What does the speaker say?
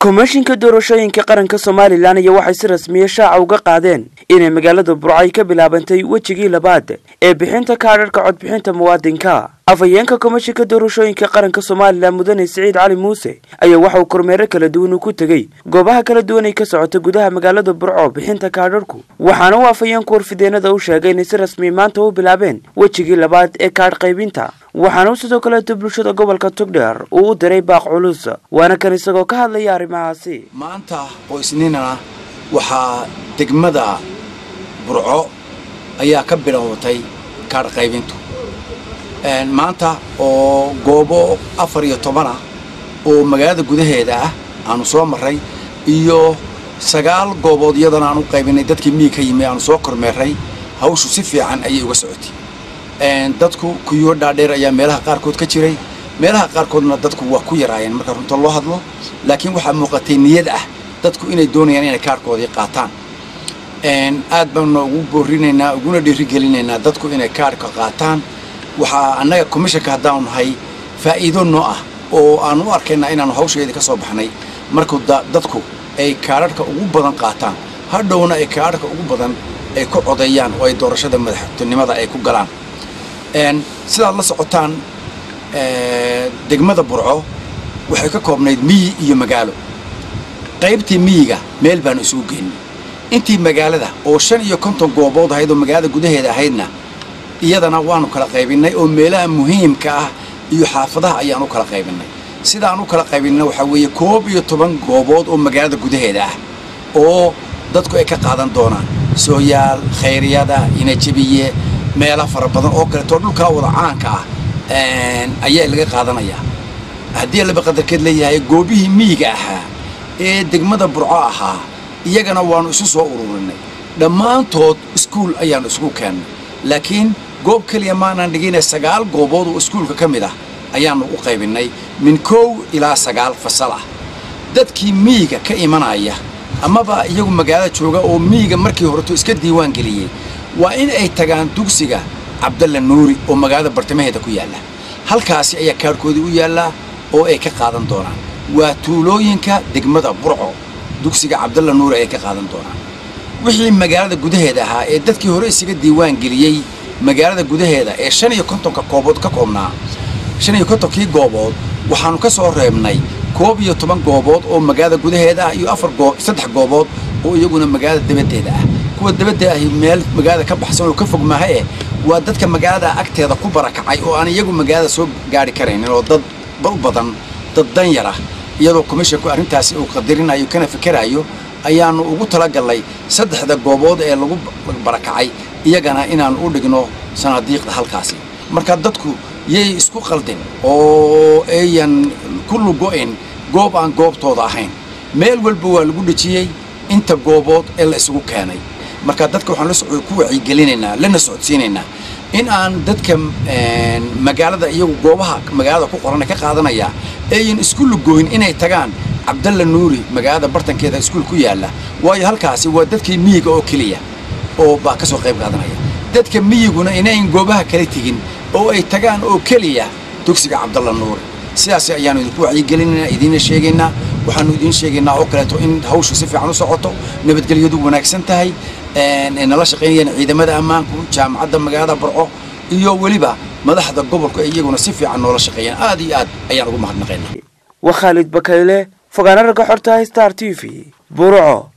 komishinka doorashooyinka qaranka somalilan ayaa waxay si rasmiya shaaca uga qaadeen inay magaalada burcay ka bilaabantay wejigii labaad ee bixinta kaadharhka codbixinta muwaadinka afhayeenka komishinka doorashooyinka qaranka somalilan mudane siciid cali muuse ayaa waxa uu kormeero kala duwan uu ku tegey goobaha kala duwan ay ka socota gudaha magaalada burco bixinta kaadharhku waxaana uu afhayeenku warfideenada u sheegay inay si rasmiya maanta u bilaabeen wejigii labaad ee kaadh qaybinta waxaana uu sidoo kaleeto bulshada gobolka tugdheer uu u diray baaq culus waana kan isagoo ka hadlaya arrimahaasi maanta oo isniinana waxaa degmada burco ayaa ka bilowatay kaadh qaybintu maanta oo goobo afar iyo toban ah oo magaalada gudaheeda ah aanu soo marray iyo sagaal goobood iyadana aan u qaybinay dadkii miig ka yimi aanu soo kormeerray hawshu si fiican ayay uga socotay dadku kuyoo dhaadheer ayaa meelaha qaarkood ka jiray meelaha qaarkoodna dadku waa ku yaraayeen marka runta loo hadlo laakiin waxaa muuqatay niyad ah dadku inay doonayaan inay kaarhkoodii qaataan aad baanuna ugu boorinaynaa uguna dhiirigelinaynaa dadku inay kaarhka qaataan waxaa annaga commishanka haddaanu nahay faa'iido noo ah oo aan u arkaynaa inaanu hawsheedii ka soo baxnay markuu dadku ay kaadharhka ugu badan qaataan hadhowna ay kaadharhka ugu badan ay ku codeeyaan oo ay doorashada madaxtinimada ay ku galaan sidaad la socotaan degmada burco waxay ka koobnayd miyi iyo magaalo qaybtii miyiga meel baanu isugu geynay intii magaalada oo shan iyo konton goobood ahayd oo magaalada gudaheeda ahaydna iyadana waanu kala qaybinnay oo meelaha muhiimka ah iyo xaafadaha ayaan u kala qaybinnay sidaan u kala qaybinna waxaa weeye koob iyo toban goobood oo magaalada gudaheeda ah oo dadku ay ka qaadan doonaan sooyaal khayryada inajabiye meela fara badan oo kaleetoo dhulkaa wada caanka ah ayaa laga qaadanayaa haddii laba qadarkeed leeyahay goobihii miyiga ahaa ee degmada burco ahaa iyagana waannu isu soo ururinay dhammaantood iskuul ayaannu isugu keennay laakiin goob keliya maanaan dhigina sagaal goobood oo iskuulka ka mid ah ayaannu u qaybinnay min kow ilaa sagaal fasal ah dadkii miyiga ka imanaya amaba iyagu magaalada jooga oo miyiga markii horeto iska diiwaan geliyey waa in ay tagaan dugsiga cabdalla nuuri oo magaalada bartamaheeda ku yaalla halkaasi ayaa kaarhkoodii u yaallaa oo ay ka qaadan doonaan waa tuulooyinka degmada burco dugsiga cabdalla nuuri ayay ka qaadan doonaan wixii magaalada gudaheeda ahaa ee dadkii hore isaga diiwaan geliyey magaalada gudaheeda ee shan iyo kontonka goobood ka koobnaa shan iyo kontonkii goobood waxaannu ka soo reebnay koob iyo toban goobood oo magaalada gudaheeda ah iyo afar goo saddex goobood oo iyaguna magaalada dabaddeeda ah kuwa dabadda ahi meel magaalada ka baxsan oo ka fog maaha eh waa dadka magaalada agteeda ku barakacay oo aan iyagu magaalada soo gaari karaynin oo dad u badan dad danyar ah iyadoo komishinku arrintaasi uu qadirinayo kana fikerayo ayaannu ugu talagallay saddexda goobood ee lagu barakacay iyagana inaannu u dhigno sanaadiiqda halkaasi marka dadku yay isku qaldin oo ayan ku lugo'in goob aan goobtooda ahayn meel walba waa lagu dhejiyey inta goobood ee la isugu keenay marka dadka waxaan ku wacyigelinaynaa lana socodsiinaynaa in aan dadka magaalada iyagu goobaha magaalada ku qoran ka qaadanaya ayan isku lugooyin inay tagaan cabdalla nuuri magaalada bartankeeda iskuul ku yaalla waayo halkaasi waa dadkii miyiga oo keliya oo baa ka soo qayb qaadanaya dadka miyiguna inayn goobaha kala tegin oo ay tagaan oo keliya dugsiga cabdalla nuuri sidaas ayaannu idinku wacyigelinaynaa idiinna sheegaynaa waxaannu idiin sheegaynaa oo kaleeto in hawshu si fiican u socoto nabadgelyadu wanaagsan tahay ay nala shaqaynayaan ciidamada ammaanku jaamacadda magaalada burco iyo weliba madaxda gobolku ay iyaguna si fiican noola shaqeeyaan aad iyo aad ayaan ugu mahadnaqaynaa waa khaalid bakayle fogaana ragga xorta star t v burco